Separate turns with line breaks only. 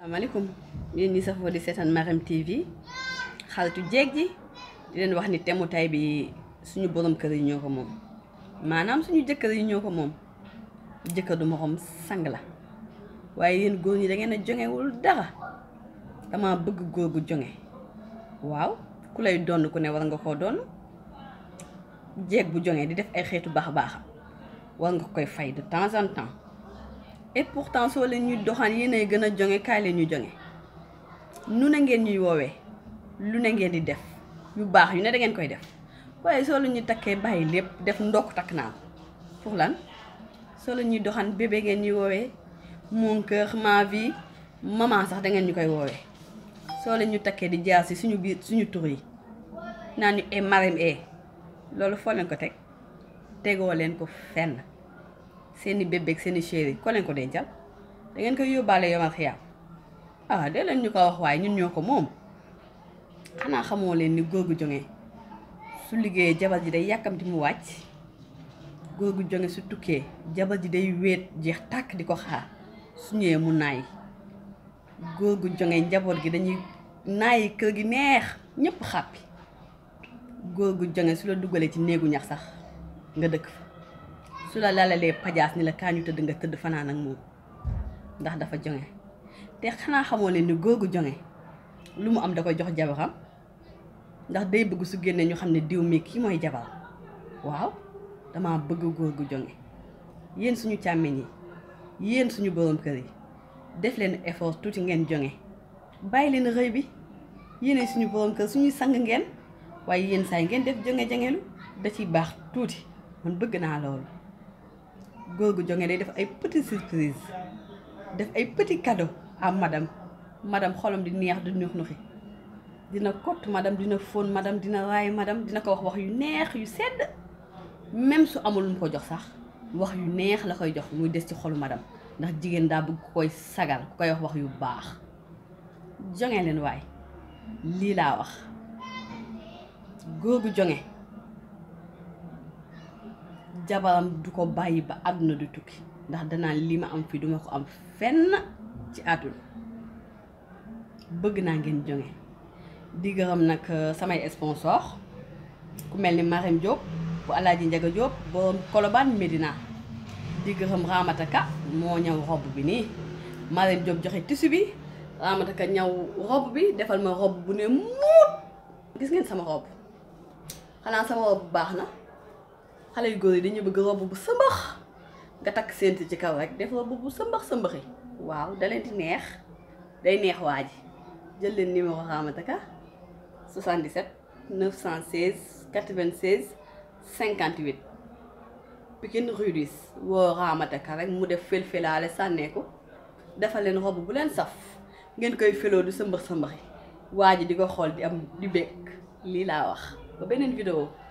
asalaamaaleykum yéen ñi safoo di seetaan Marème TV xaritu jeeg ji di leen wax ni temu tay bi suñu borom kër yi ñoo ko moom maanaam suñu jëkkër yi ñoo ko moom jëkkër du morom sang la waaye yéen góor ñi da ngeen a jongewul dara dama bëgg góor gu jonge waaw ku lay donn ku ne war nga koo donn jeeg bu jonge di def ay xeetu baax baaxam war nga koy fay de temps en temps et pourtant soo leen ñuy doxaan yéenay gën a jonge kaay leen ñu jonge nu ne ngeen ñuy woowee lu ne ngeen di def yu baax yu ne da ngeen koy def waaye soo leen ñuy takkee bàyyi lépp def ndokk takk naa ko pour lan soo leen ñuy doxaan bébé ngeen ñuy woowee mon cœur ma vie maman sax da ngeen ñu koy woowee soo leen ñu takkee di jaar si suñu biir suñu tur yi naan ñu e Marème e loolu foo leen ko teg tegoo leen ko fenn seeni bébé ak seeni chéri ko leen ko dencal da ngeen koy yóbbaale yomal xiyaam ah dee leen ñu ko wax waaye ñun ñoo ko moom xanaa xamoo leen ni góor gu jonge su liggéeyee jabar ji day yàkkamti mu wàcc góor gu jonge su tukkee jabar ji day wéet jeex tàkk di ko xaar su ñëwee mu naay góor gu jonge njaboot gi dañuy naayi kër gi neex ñëpp xàppi góor gu jonge su la dugalee ci néegu ñax sax nga dëkk fa su la lalalee pajaas ni la kaa ñu tëdd nga tëdd fanaan ak moom ndax dafa jonge te xanaa xamoo leen ni góor gu jonge lu mu am da koy jox jabaram ndax day bëgg su génnee ñu xam ne diw mi kii mooy jabar waaw dama bëgg góor gu jonge yéen suñu càmmiñ yi yéen suñu borom kër yi def leen effort tuuti ngeen jonge bàyyi leen rëy bi yéene suñu borom kër suñuy sang ngeen waaye yéen saay ngeen def jonge jongelu da ciy baax tuuti man bëgg naa loolu góor gu jonge day def ay petit surprise def ay petit cadeau à madame madame xolam di neex di nux nuxi dina kott madame dina fóon madame dina raay madame dina ko wax wax yu neex yu sedd même su amul lu mu ko jox sax wax yu neex la koy jox muy des ci xolu madame ndax jigéen daa bëgg ku koy sagal ku koy wax wax yu baax jonge leen waay lii laa wax góor gu jonge jabaram du ko bàyyi ba àdduna du tukki ndax danaa lii ma am fii duma ko am fenn ci àdduna bëgg naa ngeen jonge di gërëm nag samay sponsor ku mel ni Marème Diop bu Alaaji Njaga Diop borom Colobane Médina di gërëm Ramata Ka moo ñëw robe bi nii Marème Diop joxe tissu bi Ramata Ka ñëw robe bi defal ma robe bu ne muut gis ngeen sama robe xanaa sama robe bu baax na xale yu góor yi dañuy bëgg robe bu sëmbax nga takk sént ci kaw rek def robe bu sëmbax sëmbaxi waaw da leen di neex day neex waa ji jël leen numéro Ramata Ka 77 916 96 58 Pikine Rue 10 woo Ramata Ka rek mu def fel-felaale sànneeku defal leen robe bu leen saf ngeen koy feloo du sëmbax sëmbaxi waa ji di ko xool di am di bekk lii laa wax ba beneen vidéo